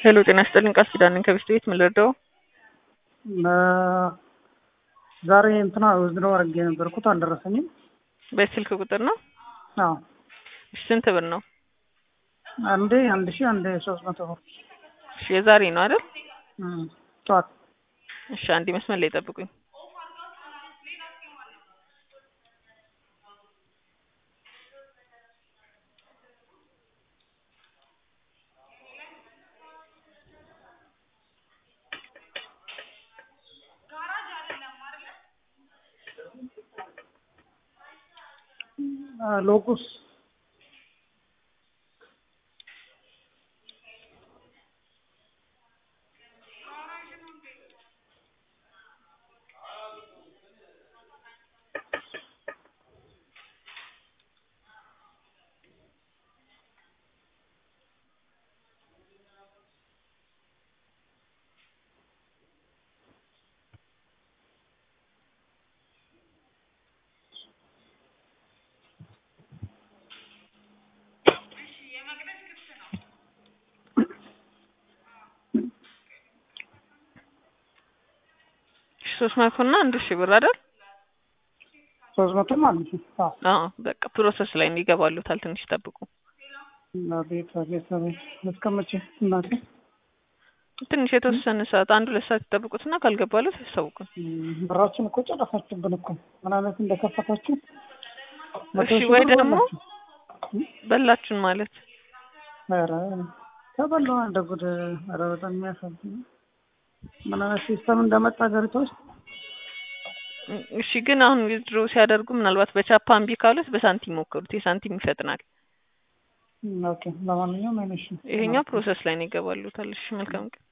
ሄሎ ጤና ይስጥልኝ ቃል ኪዳን ነኝ ከቤስት ቤት ምን ልርዳው? ዛሬ እንትና ውዝድሮ አድርጌ የነበርኩት አልደረሰኝም። በስልክ ቁጥር ነው? አዎ እሺ ስንት ብር ነው? አንዴ አንድ ሺህ አንዴ ሶስት መቶ ብር እሺ የዛሬ ነው አይደል? እም፣ ጠዋት እሺ አንዴ መስመር ላይ ጠብቁኝ። ሎኩስ ሶስት መቶ እና አንድ ሺህ ብር አይደል? ሶስት መቶ ማለት ነው። አዎ አዎ በቃ ፕሮሰስ ላይ ነው ይገባሉታል። ትንሽ ጠብቁ። አቤት አቤት አቤት እስከ መቼ እናቴ? ትንሽ የተወሰነ ሰዓት አንድ ሁለት ሰዓት ይጠብቁትና ካልገባሉት ያሳውቁን። እም፣ ብራችን እኮ ጨረሳችሁብን እኮ ምን አይነት እንደከፈታችሁ መቶ እሺ ሺህ ወይ ብር ደግሞ በላችሁ። በላችሁን ማለት ኧረ ተበላሁ እንደ ጉድ። ኧረ በጣም የሚያሳዝን ምን አይነት ሲስተም እንደመጣ ሀገሪቷ ውስጥ እሺ ግን አሁን ዊዝድሮ ሲያደርጉ ምናልባት በቻፓ እምቢ ካሉት በሳንቲም ሞክሩት። የሳንቲም ይፈጥናል። ኦኬ። ለማንኛውም አይነሽ ይሄኛው ፕሮሰስ ላይ ነው ይገባሉታል። እሺ መልካም ቀን።